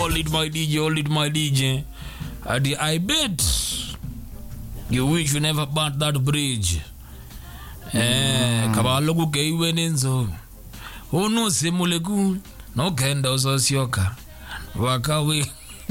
hold it my dj hold it my dj ati i bet you wish you never burnt that bridge eh kabaloku keiwe nenzo unosemuleku nogenda usosioka wakawe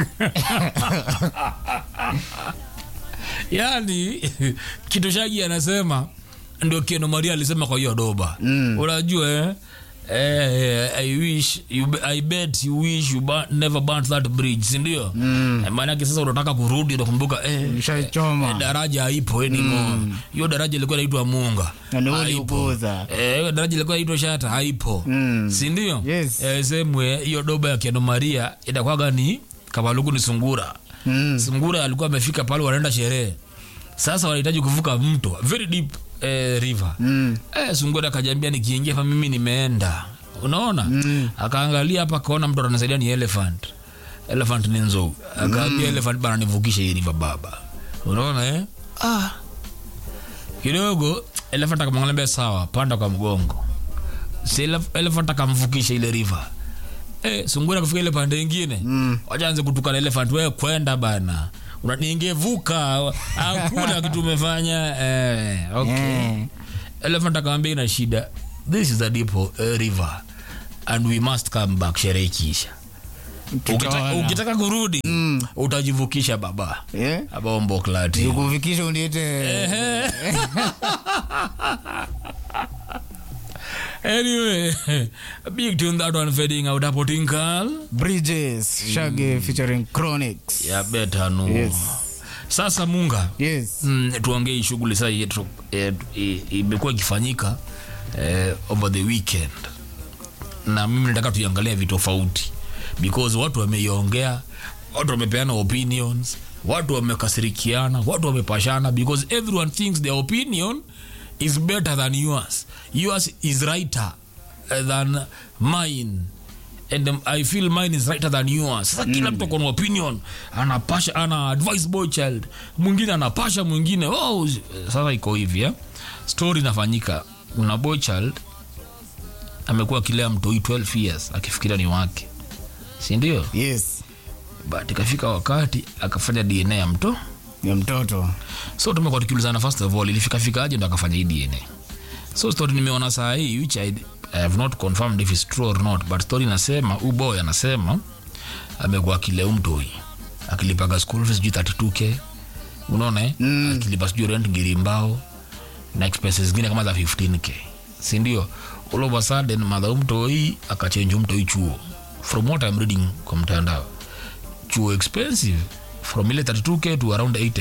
yani kitu shagi anasema ndio kieno maria alisema kwa hiyo doba mm. unajua eh? Eh, I wish you, I bet you wish you burn, never burnt that bridge sindio mm. maanake sasa unataka kurudi unakumbuka eh, Ushaichoma. eh, daraja haipo anymore hiyo daraja ilikuwa inaitwa munga Na ni wewe Haipo. uliupuuza. Eh, hiyo daraja ilikuwa inaitwa shata haipo Mm. sindio Yes. eh, semwe hiyo doba ya kiano maria itakwaga ni kabaluku ni sungura Mm. sungura alikuwa amefika pale wanaenda sherehe sasa wanahitaji kuvuka mto very deep eh, river Mm. eh, sungura akajambia nikiingia hapa mimi nimeenda unaona mm. akaangalia hapa akaona mtu anasaidia ni elephant elephant ni nzou akaambia mm. elephant bana nivukishe hii river baba unaona eh? ah. kidogo elephant akamwangalia sawa panda kwa mgongo si elef- elephant akamvukisha ile river Eh, sungura kufika ile pande ingine mm. wachaanze kutukana elephant wewe kwenda bana Una- ningevuka hakuna kitu umefanya eh, okay Eh. elephant akamwambia ina shida this is a deep uh, river and we must come back sherehe ikiisha ukitaka, Tutaona. ukitaka kurudi mm. utajivukisha baba Eh? abombo klati Nikufikisha uniite anyway big tune that one fading out hapo tinkal Bridges Shaggy featuring Chronics. ya beta nu Yes. sasa munga Yes. mm, tuongee hii shughuli saa yetu eh, i- imekuwa ikifanyika eh, over the weekend na mimi nataka tuiangalia vitu tofauti because watu wameiongea watu wamepeana opinions watu wamekasirikiana watu wamepashana because everyone thinks their opinion is better than yours yours is righter eh, than mine and um, i feel mine is righter than yours sasa kila mtu akona opinion anapasha ana advice boy child mwingine anapasha mwingine oh, sasa iko hivi eh? story inafanyika una boy child amekuwa akilea mtoi 12 years akifikiria ni wake sindio Yes. but ikafika wakati akafanya dna ya mto Ya mtoto. so tumekuwa tukiulizana first of all ilifikafikaje ndo akafanya hii dna so story nimeona saa hii which I, I have not confirmed if it's true or not but story inasema huyu boy anasema amekuwa akilea mtoi akilipaga school fees sijui 32k unaona eh? mm. akilipa sijui rent ngirimbao na expenses zingine kama za 15k sindio all of a sudden madha mtoi akachenji mtoi chuo from what I'm reading kwa mtandao chuo expensive from ile 32k to around 80k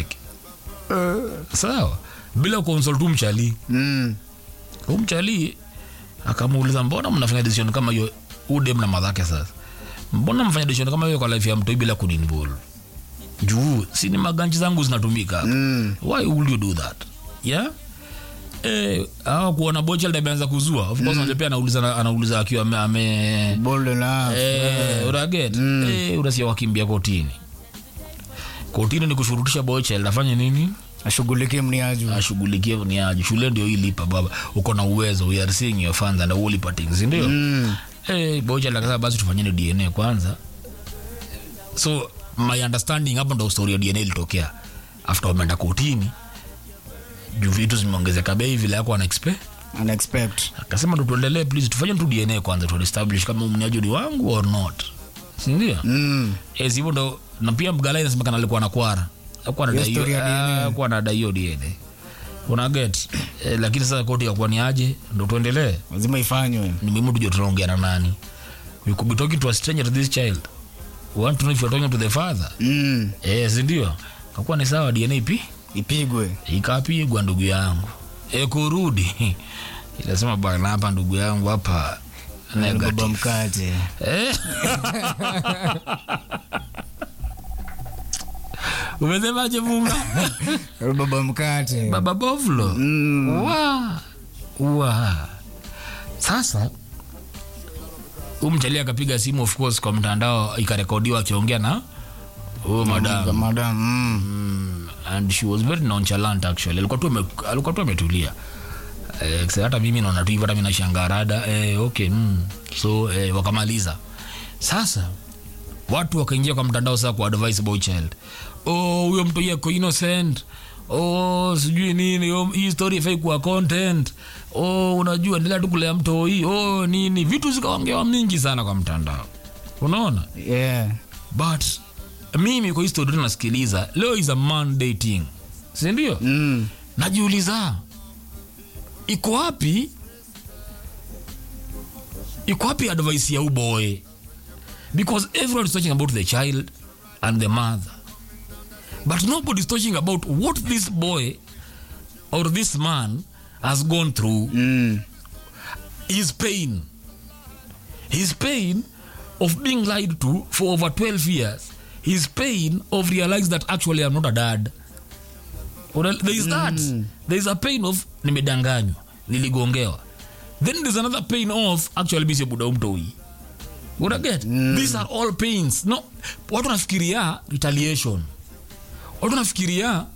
sawa bila consult tu mchali Mm. Huyu mchali akamuuliza mbona mnafanya decision kama hiyo udem na madhake sasa mbona mfanya decision kama hiyo kwa life ya mtoi bila kuninvolve juu si ni maganji zangu zinatumika hapa Mm. why would you do that yeah eh hawa kuona bochel ameanza kuzua of course mm. pia anauliza anauliza akiwa ame, ame Bold enough. eh unaget eh unasia wakimbia kotini kotini ni kushurutisha bochel afanye nini Ashughulikie mniaju. ashughulikie ni aje shule ndio ilipa baba uko na uwezo we are seeing your funds and all things ndio Mm. eh bocha lakasa basi tufanyeni DNA kwanza so my understanding hapo ndo story ya DNA ilitokea after wameenda kotini juu vitu zimeongezeka bei vile yako ana expect Unexpect. akasema ndo tuendelee please tufanye tu DNA kwanza tu establish kama mniaji ni wangu or not si ndio Mm. eh hivyo ndo na pia mgala inasemekana alikuwa na kwara alikuwa anadai Hiyo story ya hiyo- DNA. ah, alikuwa anadai hiyo DNA una get eh, lakini sasa koti yakuwa ni aje ndo tuendelee Lazima ifanywe. ni muhimu tujue tunaongea na nani we could be talking to a stranger to this child we want to know if you're talking to the father Mm. eh sindio kakuwa ni sawa dna pi Ipigwe. ikapigwa ndugu yangu e kurudi inasema bana hapa ndugu yangu hapa Baba negative mkate. eh umesemaje munga Baba mkate. baba bovlo Mm. wa wa sasa umchali akapiga simu of course kwa mtandao ikarekodiwa akiongea na huyo madam Madam. Mm. mm, and she was very nonchalant actually alikuwa tu ame- alikuwa tu ametulia eh, kisa hata mimi naona tu hivyo hata mimi nashangaa rada eh, okay mm. so eh, wakamaliza sasa watu wakaingia kwa mtandao saa kwa advice boy child oh huyo mtu yako innocent oh sijui nini oh, hii story ifai kuwa content oh unajua endelea tu kulea mto hii oh nini vitu zikaongewa mingi sana kwa mtandao unaona yeah. but mimi kwa hii story nasikiliza leo is a man dating sindio mm. najiuliza iko wapi iko wapi advice ya uboy because everyone is talking about the child and the mother but nobody is talking about what this boy or this man has gone through Mm. his pain his pain of being lied to for over 12 years his pain of realizing that actually i'm not a dad Una- there is that there is a pain of nimedanganywa niligongewa then there's another pain of actually misi buda umtoi unaget these are all pains no watu wanafikiria retaliation watu wanafikiria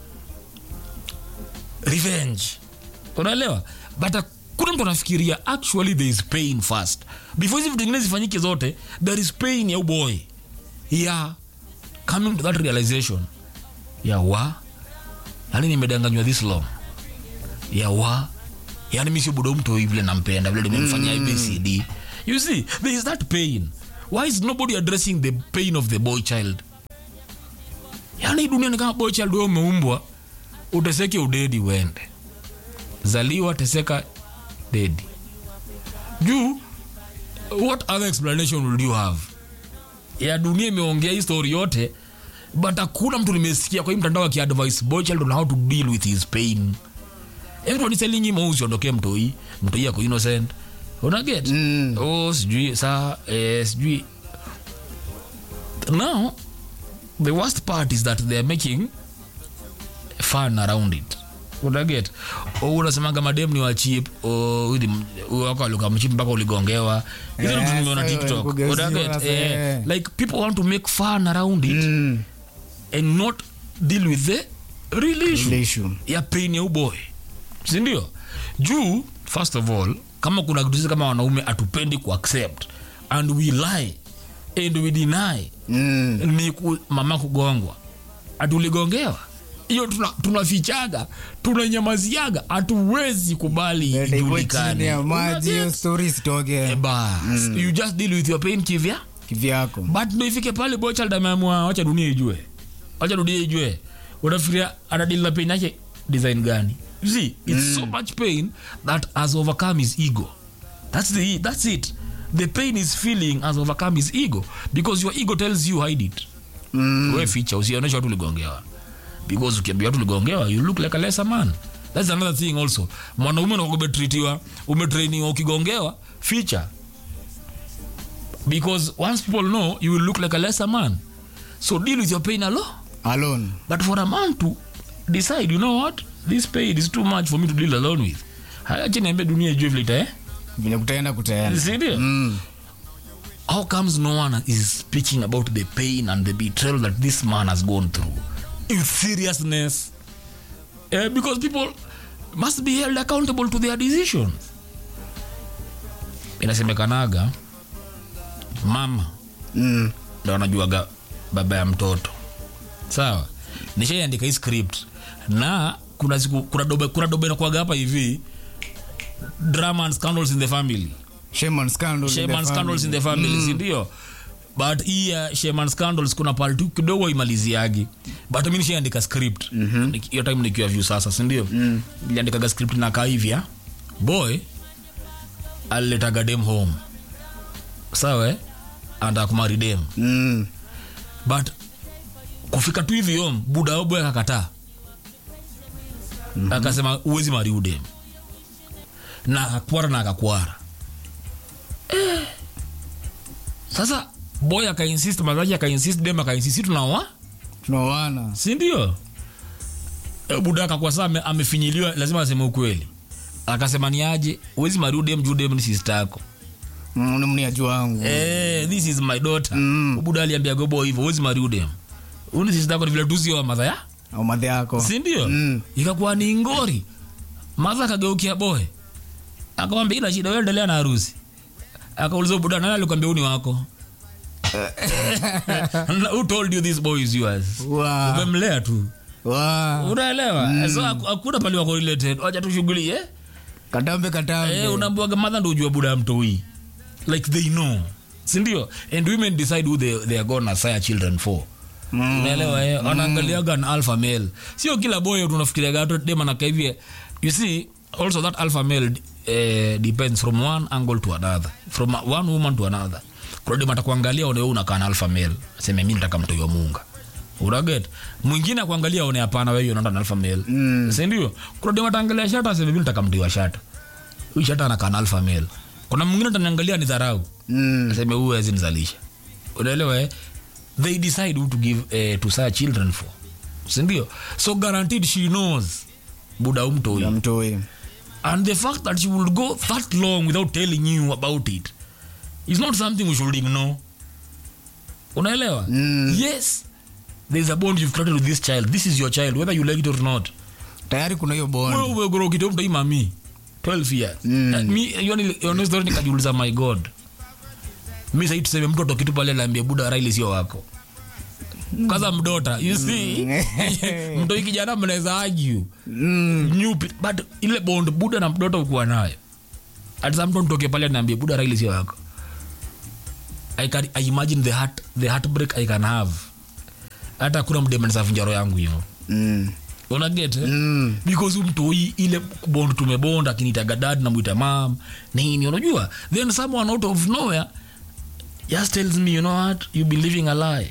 revenge unaelewa but kuna mtu anafikiria actually there is pain first before hizi vitu ingine zifanyike zote there is pain ya uboy ya coming to that realization ya wa yani nimedanganywa this long ya wa yani mi sio budo mtu vile nampenda vile nimemfanyia abcd you see there is that pain why is nobody addressing the pain of the boy child yani hii dunia ni kama boy child wewe umeumbwa uteseke udedi uende zaliwa teseka dedi juu what other explanation will you have ya dunia imeongea hii story yote but hakuna mtu nimesikia kwa hii mtandao akiadvise boy child on how to deal with his pain everyone is telling him oh usiondokee mtoi mtoi ako innocent unaget Mm. oh sijui saa eh, sijui now the worst part is that they're making fun around it unaget oh, unasemaga madem ni wachip wako alukamchip mpaka uligongewa hizo Eh, vitu nimeona sasa tiktok walikugeuziwa unaget sasa, eh, eh. like people want to make fun around it Mm. and not deal with the real issue Ile issue. ya pain ya uboy sindio juu first of all kama kuna kitu sisi kama wanaume hatupendi kuaccept and we lie and we deny Mm. ni ku, mama kugongwa hatuligongewa hiyo tuna- tunafichaga tunanyamaziaga hatuwezi kubali Dada iko chini ijulikane ya maji hiyo Unaget? story isitoke Bas, you just deal with your pain kivya kivyako but ndo ifike pale bochald ameamua wacha dunia ijue wacha dunia ijue unafikiria anadili na pain yake design gani you see it's so much pain that has overcome his ego that's the that's it the pain is feeling has overcome his ego because your ego tells you hide it Mm. we ficha usionyesha watu uligongewa because ukiambia watu uligongewa you look like a lesser man that's another thing also mwanaume unakuwa umetritiwa umetrainiwa ukigongewa ficha because once people know you will look like a lesser man so deal with your pain alone alone but for a man to decide you know what this pain is too much for me to deal alone with hayache niambie dunia ijue vile ita eh vile kutaenda kutaenda sindio Mm. how comes no one is speaking about the pain and the betrayal that this man has gone through with seriousness Eh, because people must be held accountable to their decisions inasemekanaga mama Mm. ndo anajuaga baba ya mtoto sawa nishaiandika hii script na kuna siku kuna dobe kuna dobe nakuaga hapa hivi drama and scandals in the family Shame and scandal in the Shame and scandals in the family. family sindio but hii ya shame and scandals kuna pale tu kidogo imaliziagi but mi nishaandika script Niki- hiyo time nikiwa vyu sasa sindio niliandikaga script na kaivya boy aliletaga dem home sawa eh? anataka kumari dem Mm. but kufika tu hivi home buda wa boy akakataa akasema uwezi mari udem na akakwara na akakwara eh. sasa boy akainsist mazaki akainsist dem akainsist tunawa tunaoana sindio e, buda akakwa saa ame, amefinyiliwa lazima aseme ukweli akasema ni aje uwezi mari udem juu dem ni sister yako Mm, ni mniaji wangu Eh, this is my daughter Mm. buda aliambia gobo hivyo uwezi mari udem uni sister yako ni vile tu sio wa madha ya au madhe yako sindio Mm. ikakuwa ni ngori madha akageukia boy akamwambia ila shida wewe endelea na harusi akauliza buda nani alikwambia uni wako who told you this boy is yours Wa. umemlea tu Wa. unaelewa so haku- hakuna pali wako related wacha tushughulie Katambe katambe. eh, unaambiwaga madha ndo ujua buda ya mtoi like they know sindio and women decide who they, they are gonna sire children for Mm. unaelewa eh? wanaangaliaga an alpha male sio kila boy tunafikiriaga hata dem anakaa hivi you see also that alpha male eh, depends from one angle to another from one woman to another kuna dem atakuangalia one wewe unakaa na alpha male aseme mi nataka mtoi wa munga unaget mwingine akuangalia aone hapana wewe unaenda na alpha male Mm. si ndio kuna dem ataangalia shata aseme mi nataka mtoi wa shata huyu shata anakaa na alpha male kuna mwingine ataniangalia ni dharau Mm. aseme huyu hawezi nizalisha unaelewa eh? they decide who to give eh, to sire children for sindio so guaranteed she knows buda umtoi Ya mtoi. and the fact that she will go that long without telling you about it is not something we should ignore unaelewa Mm. yes there's a bond you've created with this child this is your child whether you like it or not Tayari kuna hiyo bond. wewe umegoro kitu mtoi mami 12 years Mm. Eh, mi hiyo ni- hiyo ni story nikajiuliza my god mi sahii tuseme mtoto kitu pale naambia buda raili sio wako kaza mdota you see mtoi kijana mnaweza argue Mm. nyupi but ile bond buda na mdota ukuwa nayo hata mtu mtoke pale naambia buda raili sio wako I can I imagine the heart the heartbreak I can have hata kuna mdemensafunjaro yangu hivo Mm. unaget eh? Mm. because umtoi ile bond tumebond akinitaga dad namwita mam nini unajua then someone out of nowhere just tells me you know what you've been living a lie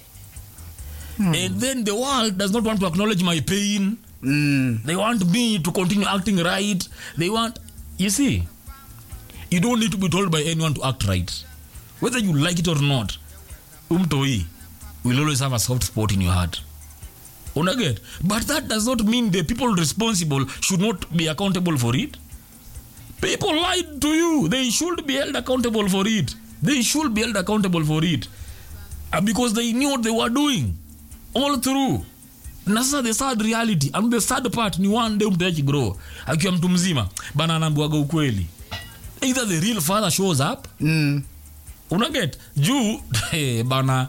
and then the world does not want to acknowledge my pain Mm. they want me to continue acting right they want you see you don't need to be told by anyone to act right whether you like it or not umtoi will always have a soft spot in your heart unaget but that does not mean the people responsible should not be accountable for it people lied to you they should be held accountable for it they should be held accountable for it uh, because they knew what they were doing all through na sasa the sad reality and the sad part ni one day mtu grow akiwa mtu mzima bana anaambiwaga ukweli either the real father shows up Mm. unaget juu eh, bana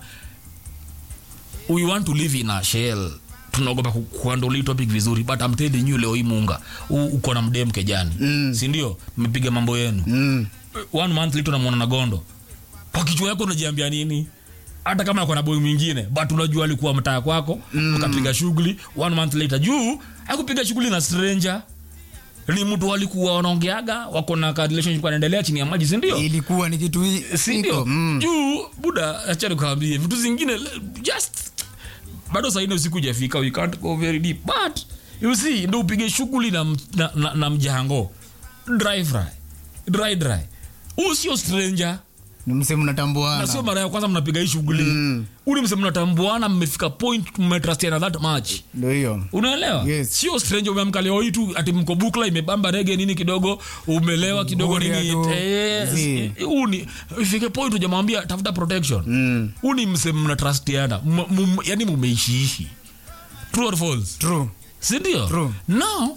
we want to live in a shell tunaogopa ku- kuhandle hii topic vizuri but I'm telling you leo hii munga u- uko na mdem kejani Mm. sindio mmepiga mambo yenu Mm. one month later unamwona na gondo kwa kichwa yako unajiambia nini hata kama ako na boy mwingine but unajua alikuwa mtaa kwako mm. ukapiga shughuli one month later juu akupiga shughuli na stranger ni mtu walikuwa wanaongeaga wako na ka relationship anaendelea chini ya maji sindio ilikuwa ni kitu hi- sindio iko. Mm. juu buda achani kawambie vitu zingine le- just bado saine usiku ujafika we can't go very deep but you see ndo upige shughuli na, m- na, na, na mjango dry fry dry dry huu sio stranger ni msee na sio mnatambuana mara ya kwanza mnapiga hii shughuli Mm. uli mse mnatambuana mmefika point mmetrastiana that much ndo hiyo unaelewa Yes. sio stranger umeamka leo hii tu ati mko bukla imebamba rege nini kidogo umelewa kidogo Ngoria nini tu. eh, Zi. huu ni ifike point ujamwambia tafuta protection Mm. huu ni mse mnatrastiana M- mum- yani mumeishiishi true or false true sindio True. now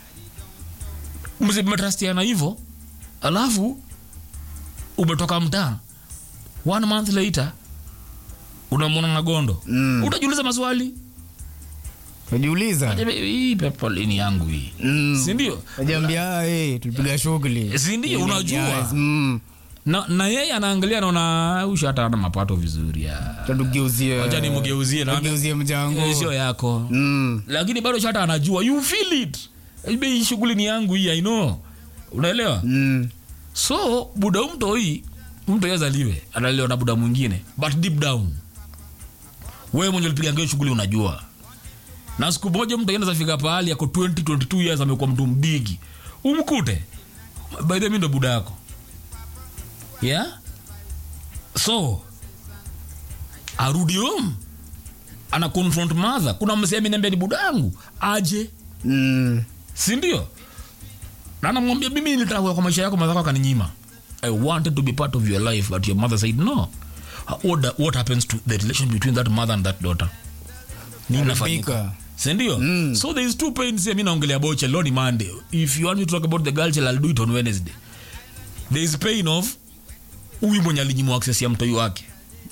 mse mmetrastiana hivyo alafu umetoka mtaa one month later unamwona na gondo Mm. utajiuliza maswali unajiuliza Ajabe, hii pepo lini yangu hii Mm. sindio Najiambia, "Ah, eh, tulipiga shughuli sindio unajua Yes, mm. na, na yeye anaangalia naona ushata ana mapato vizuri ya Tutugeuzie- Wacha nimgeuzie na- tugeuzie mjango Eh, sio yako Mm. lakini bado shata anajua you feel it Ibe hii shughuli ni yangu hii i know unaelewa Mm. so buda mto hii mtu yazaliwe analiwa na buda mwingine but deep down wewe mwenye ulipiga ngeo shughuli unajua na siku moja mtu aenda zafika pahali yako 20 22 years amekuwa mtu mbigi umkute by the way ndo buda yako yeah so arudi home ana confront mother kuna msee ameniambia ni buda yangu aje Mm. sindio na namwambia mimi nilitaka kwa maisha yako mazako akaninyima i wanted to be part of your life but your mother said no what, what happens to the relation between that mother and that daughter nini nafanyika Haribika. sindio Mm. so there is two pains here mi naongelea about leo ni monday if you want me to talk about the girl child, i'll do it on wednesday there is pain of huyu mwenye alinyimwa access ya mtoi wake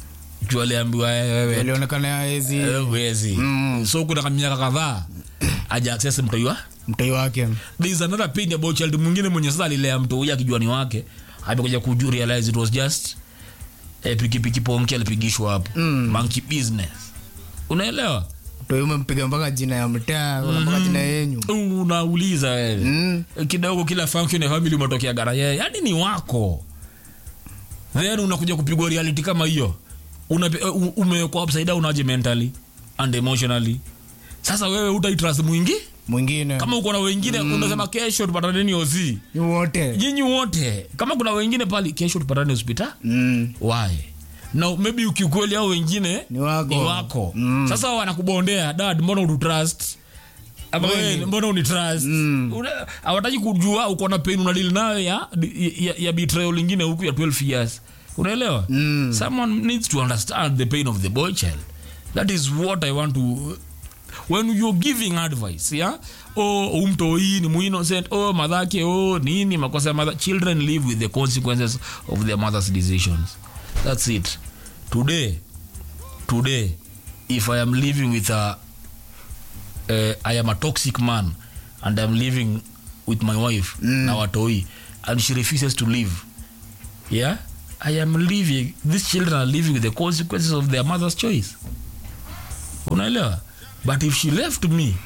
juu aliambiwa "Eh, wewe alionekana yaezi eh, huwezi so kuna miaka kadhaa aja access mtoi wa mtoi wake there is another pain about child mwingine mwenye sasa alilea mtu huyu akijua ni wake amekuja kuju realize it was just eh, pikipiki ponki alipigishwa hapo mm. monkey business unaelewa mtoi umempiga mpaka jina ya mtaa kuna mpaka jina yenyu unauliza wewe Mm. kidogo kila function ya family umetokea gara yeye yani ni wako then unakuja kupigwa reality kama hiyo Unape- u- umewekwa upside down aje mentally and emotionally sasa wewe utaitrust mwingi mwingine kama uko na wengine unasema kesho tupataneni ozi ni wote nyinyi wote kama kuna wengine pali kesho tupatane hospitali Mm. why na maybe ukikweli au wengine Ni wako. ni wako. Mm. sasa wanakubondea dad mbona ututrust ama Kweli. wewe mbona unitrust Mm. Una- hawataki kujua uko na pain unadili nayo ya, ya, ya betrayal lingine huku ya 12 years unaelewa Mm. someone needs to understand the pain of the boy child that is what i want to when you're giving advice yeah oh umtoi ni muinnocent oh madhake oh nini makosa ya mother children live with the consequences of their mother's decisions that's it today today if i am living with a uh, i am a toxic man and i'm living with my wife mm. na watoi and she refuses to leave yeah i am living these children are living with the consequences of their mother's choice unaelewa but if she left me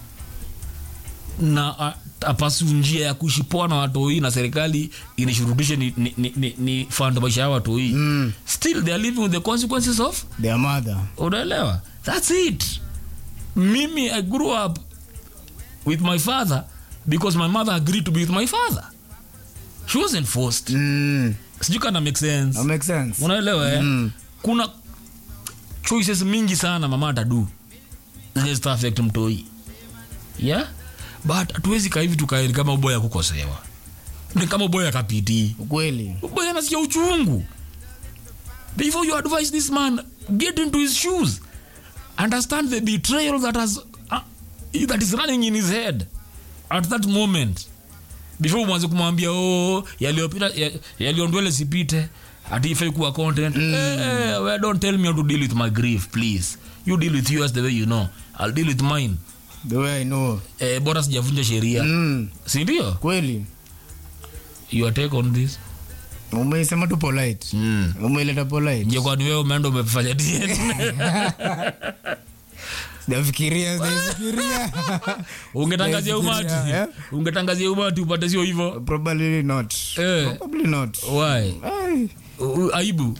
na a- apasu njia ya kuishi poa na watoi na serikali inishurutishe ni, ni, ni, ni, ni fund maisha ya watoi mm. still they are living with the consequences of their mother unaelewa thats it mimi i grew up with my father because my mother agreed to be with my father she wasn't forced mm. sijui kana make sense that makes sense unaelewa eh? Mm. kuna choices mingi sana mama atadu zenye zita affect mtoi yeah but hatuwezi kaa hivi tukaeni kama uboya kukosewa ni kama uboya kapitii ukweli uboya anasikia uchungu before you advise this man get into his shoes understand the betrayal that has uh, that is running in his head at that moment before mwanze kumwambia oh yaliyopita ya- yaliyondwele sipite ati ifai kuwa content mm. eh, well, don't tell me how to deal with my grief please you deal with yours the way you know i'll deal with mine the way i know eh, bora sijavunja sheria mm. sindio kweli your take on this umeisema tu polite mm. umeileta polite nje kwani wewe umeenda umefanya DNA? sijafikiria sijafikiria ungetangazia umati Yeah. ungetangazia umati upate sio hivyo probably not Eh. probably not why Ai. U- aibu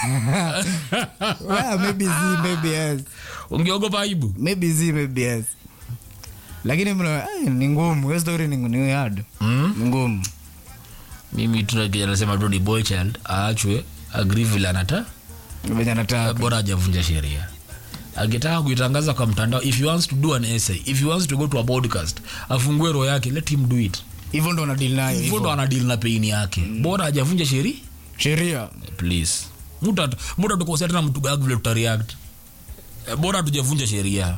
well, maybe z maybe yes ungeogopa aibu maybe z maybe yes lakini mna ai, ni ngumu hiyo story ni ni hard mm? ni ngumu mimi tunasema tu ni boy child aachwe agree vile anata venye anataka bora hajavunja sheria akitaka kuitangaza kwa mtandao if he wants to do an essay if he wants to go to a podcast afungue roho yake let him do it hivyo ndo anadili nayo hivyo ndo hivyo anadili na peini yake bora hajavunja sheria sheria please muta muta tukosea tena mtu gag vile tutareact Eh, bora hatujavunja sheria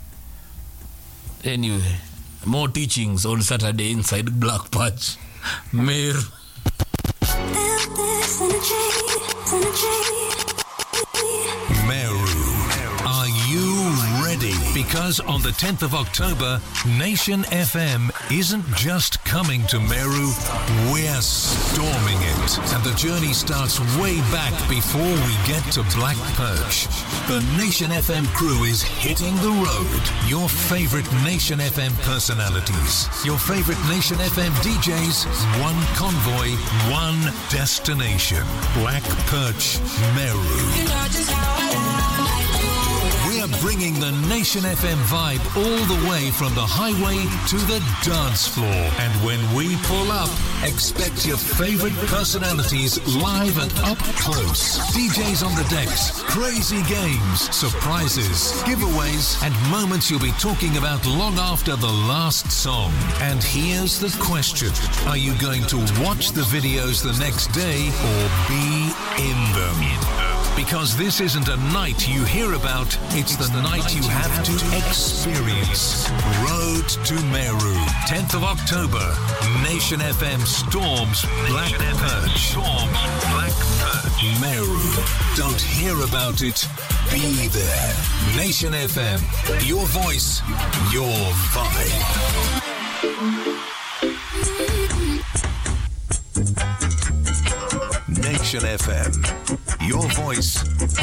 anyway more teachings on saturday inside black patch meru This energy, energy. Meru. Are you ready? Because on the 10th of October, Nation FM isn't just coming to Meru, we're storming it. And the journey starts way back before we get to Black Perch. The Nation FM crew is hitting the road. Your favorite Nation FM personalities, your favorite Nation FM DJs, one convoy, one destination. Black Perch, Meru. We are bringing the Nation FM vibe all the way from the highway to the dance floor. And when we pull up, expect your favorite personalities live and up close. DJs on the decks, crazy games, surprises, giveaways, and moments you'll be talking about long after the last song. And here's the question Are you going to watch the videos the next day or be in them? Because this isn't a night you hear about, it's, the, night, you have, to experience. Road to Meru. 10th of October. Nation FM storms Black Perch. Storms Black Perch. Meru. Don't hear about it. Be there. Nation FM. Your voice. Your vibe. Nation FM. Your voice,